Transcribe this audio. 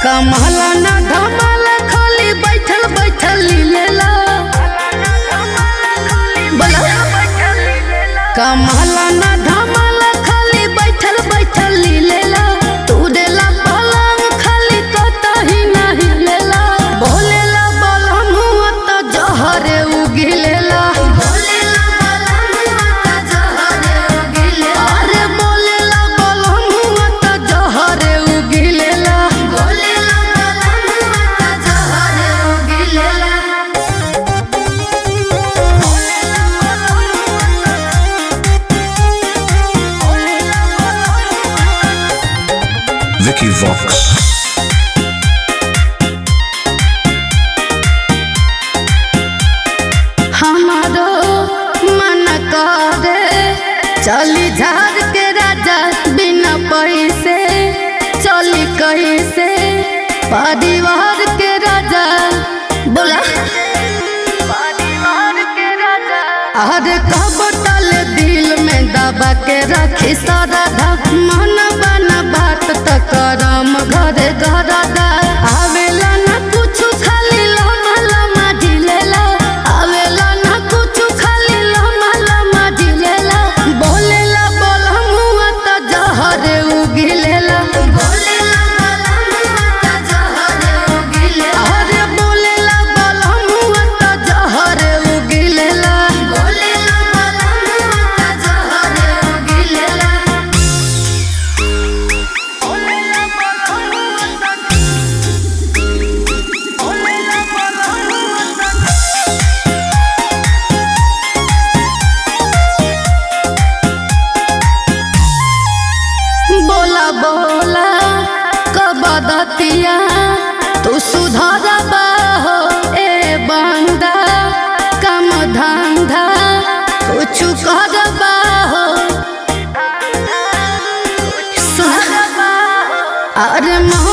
कमला ना धमाला खाली बैठल बैठल लीलेला बोला कमला ना धमाला खाली बैठल बैठल लीलेला तू देला पलंग खाली कतही नहीं लेला बोलेला बलम हुआ तो जहरे उगिलेला बोलेला बलम हुआ तो जहरे उगिलेला अरे बोलेला बलम हुआ तो जहरे उगिलेला बोलेला बलम हुआ तो जहरे उगिलेला Vicky Vox. हमारो मन करे चली झाड़ के राजा बिना पैसे चली कैसे परिवार के राजा बोला अरे कब तल दिल में दबा के रखी सारा मन बना बात त करम घरे घरदा आवेला ना कुछ खाली लमा लमा ढिलेला आवेला ना कुछ खाली लमा लमा ढिलेला बोलेला बोला मुआ त जहरे उगिलेला बोलेला बोला मुआ त जहरे उगिलेला अरे बोलेला बोला मुआ त जहरे उगिलेला बोलेला बोला मुआ त जहरे उगिलेला बोला बोला कब दतिया तू सुधरबा हो ए बंदा कम धंधा कुछ करबा हो सुन अरे मोह